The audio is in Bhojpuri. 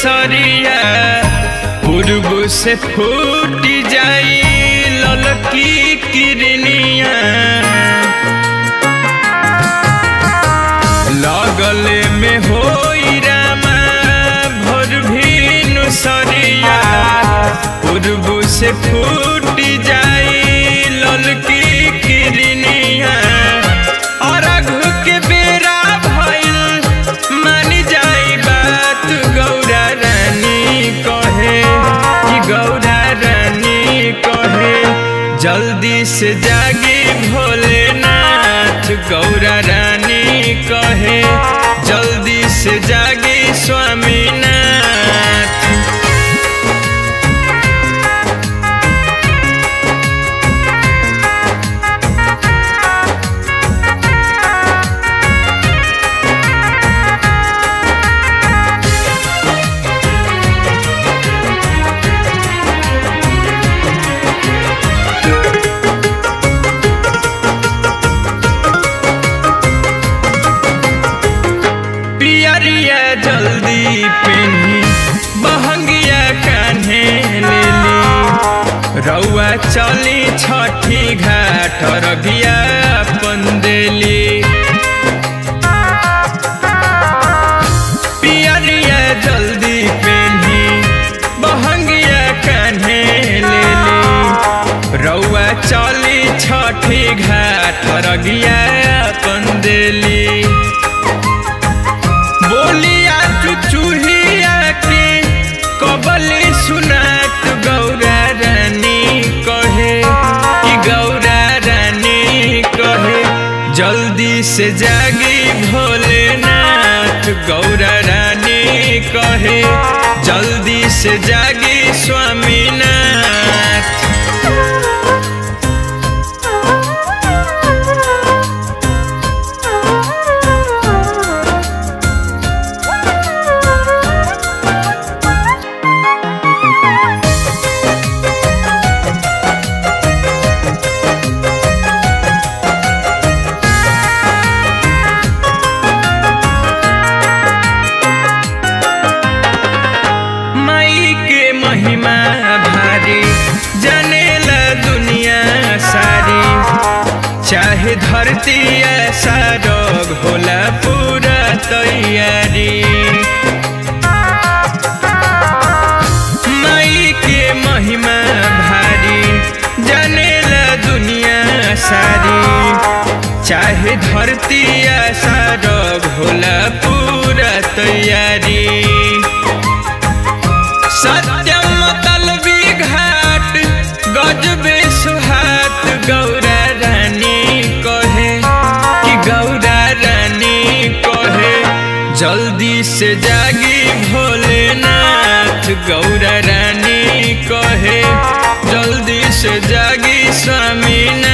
केसरिया पूर्व से फूट जाई ललकी किरनिया लगले में होई रामा भोर भीनु सरिया पूर्व से फूट जाई ललकी किरनिया अरघ के बेरा भइल मान जाई बात गौरा रानी कहे कि गौरा रानी कहे जल्दी से जागी भोलेनाथ गौरा रानी कहे जल्दी से जागी स्वामीनाथ पियरिया जल्दी पेनी बहंगिया कान्हे लेली रउआ चली छठी घाट रगिया पंदेली पियरिया जल्दी पेनी बहंगिया कान्हे लेली रउआ चली छठी घाट रगिया पंदेली बोलिया चुचुहिया के कबली सुनात गौरा रानी कहे कि गौरा रानी कहे जल्दी से जागी भोलेनाथ गौरा रानी कहे जल्दी से जागी स्वामीनाथ माई के महिमा भारी जनेला दुनिया सारी चाहे धरती ऐसा रोग होला पूरा तैयारी माई के महिमा भारी जनेला दुनिया सारी चाहे धरती ऐसा रोग होला पूरा तैयारी सत्यम तलवी घाट गजबे सुहात गौरा रानी कहे कि गौरा रानी कहे जल्दी से जागी भोलेनाथ गौरा रानी कहे जल्दी से जागी स्वामीनाथ